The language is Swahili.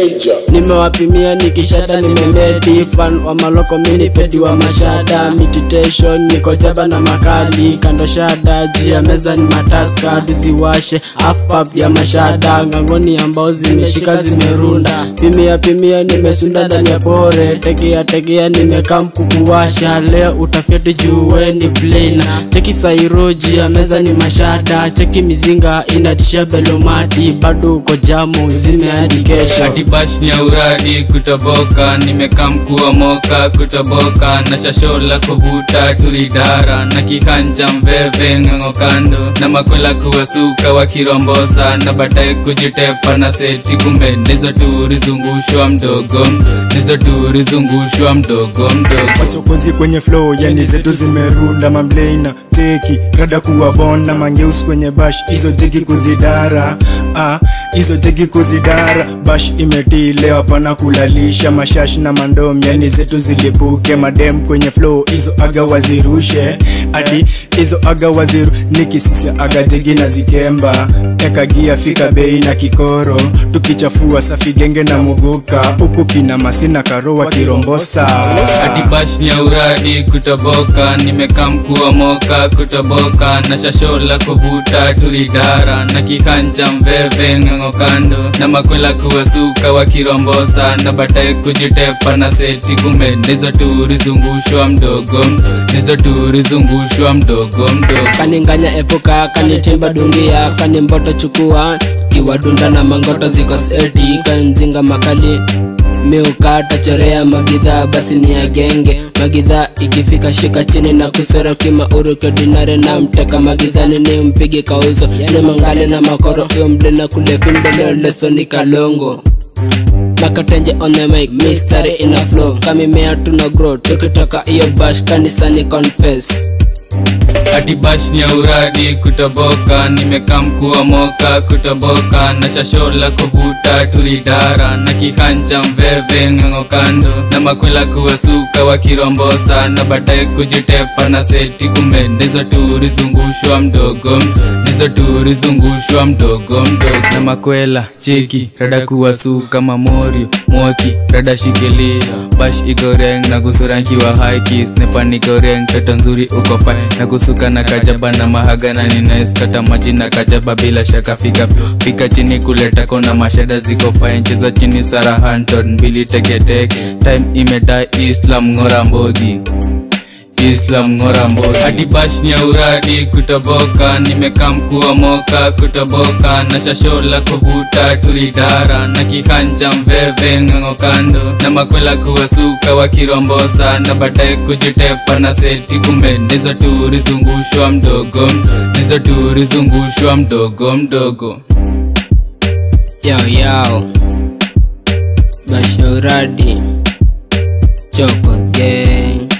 Major. nimewapimia nikishada nimemedi fan wa maloko mini pedi wa mashada meditation niko jaba na makali kando shada juu ya meza ni mataska tuziwashe afpap ya mashada ngangoni ambao zimeshika zimerunda pimia pimia nimesunda ndani ya pore tegea tegea nimekam kukuwasha leo utafyatu juwe ni plena cheki sairoji ya meza ni mashada cheki mizinga inatisha belomati bado uko jamu zimeadi kesho Ati bash ni ya uradi kutoboka nimekam kuwa moka kutoboka na shashola kuvuta turidara na kihanja mveve ng'ang'o kando na makwela kuwasuka wakirombosa na baadaye kujitepa na seti kumbe ndizo turizungushwa mdogo ndizo turizungushwa mdogo mdogo wachokozi kwenye flow yani zetu zimerunda mamleina teki rada kuwa bona mangeus kwenye bash hizo jegi kuzidara ah, hizo jegi kuzidara bash imetii leo hapana kulalisha mashash na mandom yani zetu zilipuke madem kwenye flow hizo aga wazirushe adi hizo aga waziru nikisisia aga jegi na zikemba ekagia fika bei na kikoro tukichafua safi genge na muguka huku kina masina karowa kirombosa Ati bash ni ya uradi kutoboka nimekam kuwa moka kutoboka na shashola kuvuta turidara na kihanja mveve ng'ang'o kando na makwela kuwasuka wakirombosa na baadaye kujitepa na seti kumbe ndizo turizungushwa mdogo ndizo turizungushwa mdogo mdogo kaninganya epuka kanitimba dungia kanimboto chukua kiwadunda na mangoto ziko seti kanzinga makali miukata chorea magidhaa basi ni ya genge magidhaa ikifika shika chini na kusora kimauru kodinare na mteka magidhani ni mpigi kauzo ni mangale na makoro iyo mlena kule fimbeleo leso ni kalongo makatenje on the mic mystery in a flow kamimea tuna grow tukitoka iyo bash kanisani confess Ati bash ni ya uradi kutoboka nimekam kuwa moka kutoboka na shashola kuvuta turidara na kihanja mveve ng'ang'o kando na makwela kuwasuka wakirombosa na baadaye kujitepa na seti kumbe ndizo turizungushwa mdogo ndizo turizungushwa mdogo mdogo na makwela cheki rada kuwasuka mamorio mwoki rada shikilia bash ikoreng na kusurankiwa haikis nepanikoreng toto nzuri uko fine na kusuka na kajaba na mahaga na ninais kata maji na kajaba bila shaka fika fika chini kuleta kona mashada ziko fine cheza chini sara hanton mbili teketeke time imedai islam ngora mbogi islam ngora mbogi hadi bash ni ya uradi kutoboka nimekam kuwa moka kutoboka na shashola kuvuta turidara na kihanja mveve ng'ang'o kando na makwela kuwasuka wakirombosa na baadaye kujitepa na seti kumbe ndizo turizungushwa mdogo ndizo turizungushwa mdogo mdogo Yo yo Bashauradi Chokos gang